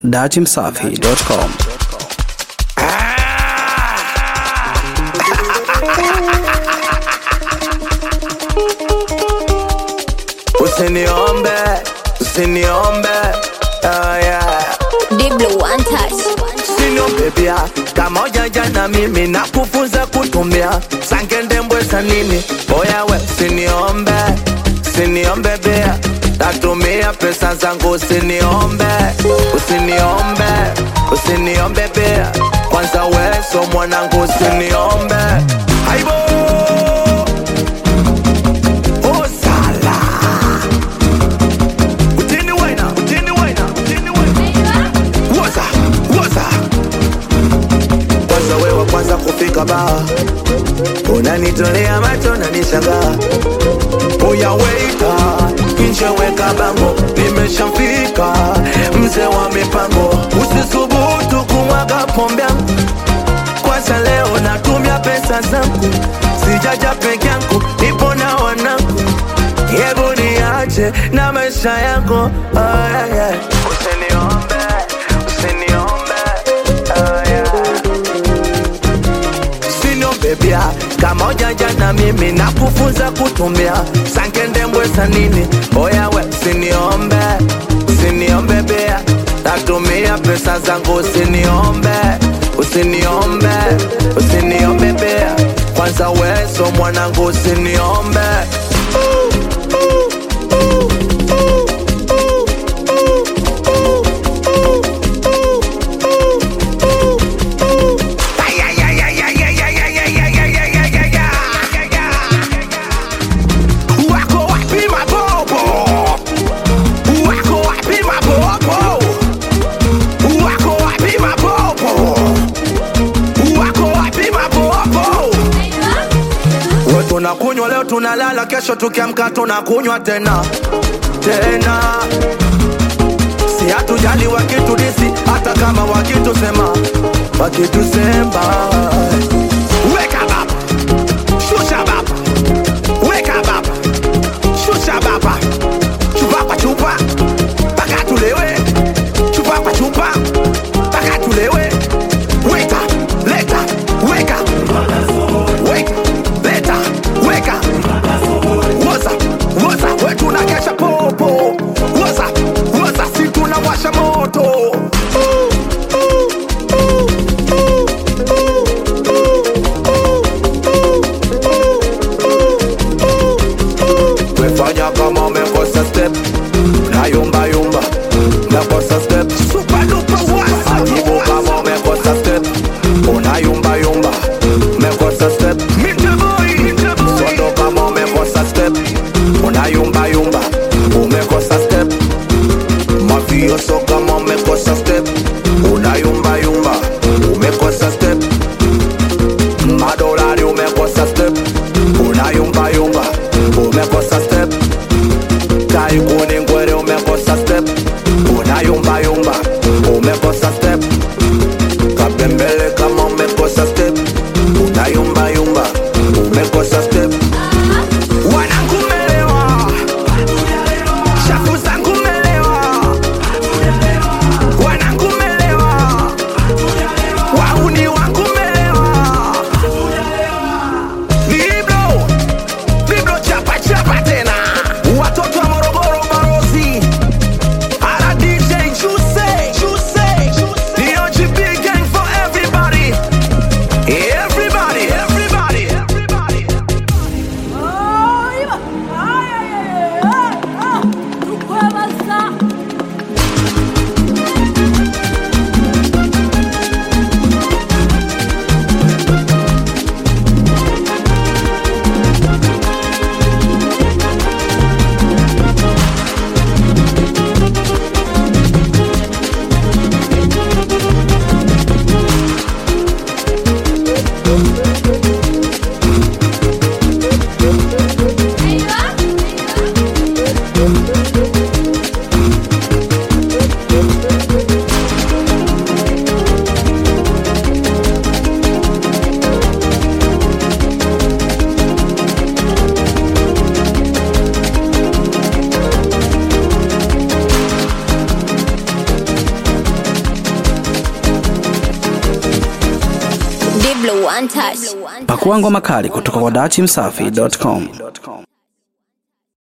datimsafi.com Usiniombe, usiniombe, oh yeah. Diblo one touch. Usiniombe pia kama ujanja na mimi na kufunza kutumia sangende mbweza nini oya we usiniombe, usiniombe pia tatumia pesa zangu usiniombe, usiniombe, usiniombe pia kwanza weso mwanangu usiniombe aibo Oh, sala. Utini wena, utini wena, utini wena. Woza, woza. Kwanza wewe kwanza kufika baa unanitolea macho na nishangaa uya weita nje weka bango nimeshamfika mzee wa mipango usisubutu kumwaga pombe yangu kwanza leo natumia pesa zangu sijaja peke yangu nipo na wanangu hebu niache na maisha yangu oh, yeah, yeah. usiniombe usiniombe oh, yeah. usiniombe bia kama ujanja na mimi na kufunza kutumia sangende mbweza nini oyawe usiniombe usiniombe bia natumia pesa zangu usiniombe usiniombe usiniombe bia kwanza weso mwanangu usiniombe Wako wapi mabobo? Wako wapi mabobo? Wako wapi mabobo? Wako wapi mabobo? We tunakunywa leo tunalala, kesho tukiamka tunakunywa tena tena, si hatujali wakitudisi, hata kama wakitusema wakitusema. Weka baba, shusha baba, weka baba, shusha baba, chupa kwa chupa mpaka tulewe, chupa kwa chupa mpaka tulewe. Weka, leta, weka, weka, leta, weka woza woza we tunakesha popo woza woza si tunawasha moto wefanya kama umekosa step na yumba yumba umekosa step ajibu kama umekosa step una yumba yumba umekosa step sondo kama umekosa step una yumba yumba umekosa step mafioso kama umekosa step una yumba yumba umekosa step madolari umekosa step una yumba yumba umekosa step kaikuni ngwere umekosa step una yumba yumba umekosa step kapembele kama umekosa step una yumba yumba umekosa step wanangu melewa shafu zangu melewa wanangu Diblo One Touch. Pakua ngoma kali kutoka kwa dachimsafi.com.